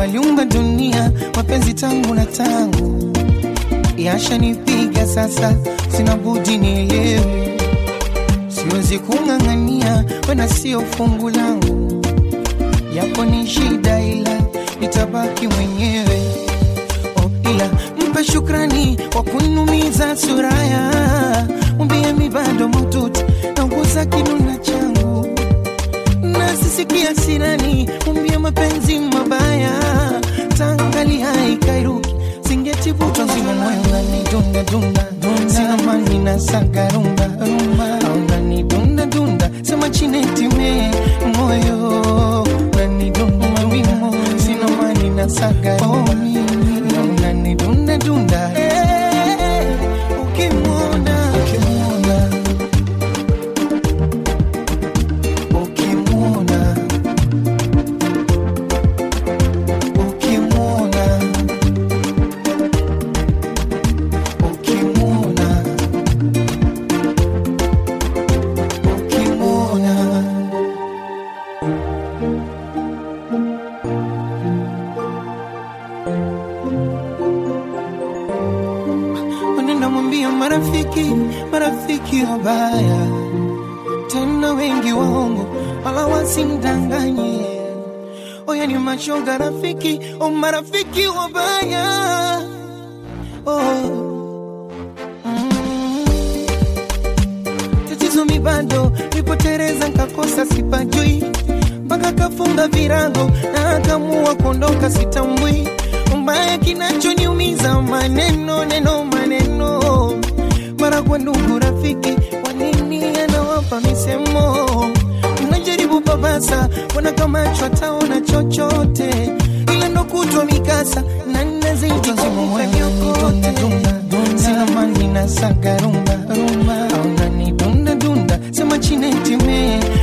yaliumba dunia, mapenzi tangu na tangu yashanipiga sasa, sina budi nielewe, siwezi kung'ang'ania, wena sio fungu langu, yako ni shida, ila nitabaki mwenyewe. Oh, ila mpe shukrani kwa kunumiza suraya, mwambie mi bado maututi nauguza kinuna changu nasisikia sirani, mwambie mapenzi mabaya tangali haikairuki singetivuta nzima moyo unanidunda dunda sina mani na saga rumba rumba unani dunda dunda sema chinetime moyo unanidunda mawimo sina mani na saga rumba na unani dunda dunda Eh, ukimwona ukimwona ukimwona ukimwona ukimwona ukimwona Nenda mwambia marafiki, marafiki wabaya tena wengi waongo, wala wasimdanganye. Oya ni mashoga rafiki, o marafiki wabaya oh. mm. Tatizo mi bado nipotereza, nkakosa sipajui, mpaka kafunga virago na akamua kuondoka, sitambui mbaya kinachoniumiza maneno neno maneno mara kwa ndugu rafiki, wanini anawapa misemo, najaribu papasa, wana kama chwataona chochote, ila ndo kutwa mikasa na nazidi kufanyokote sina mani na saga rumba rumba au nani dunda dunda sema chinetime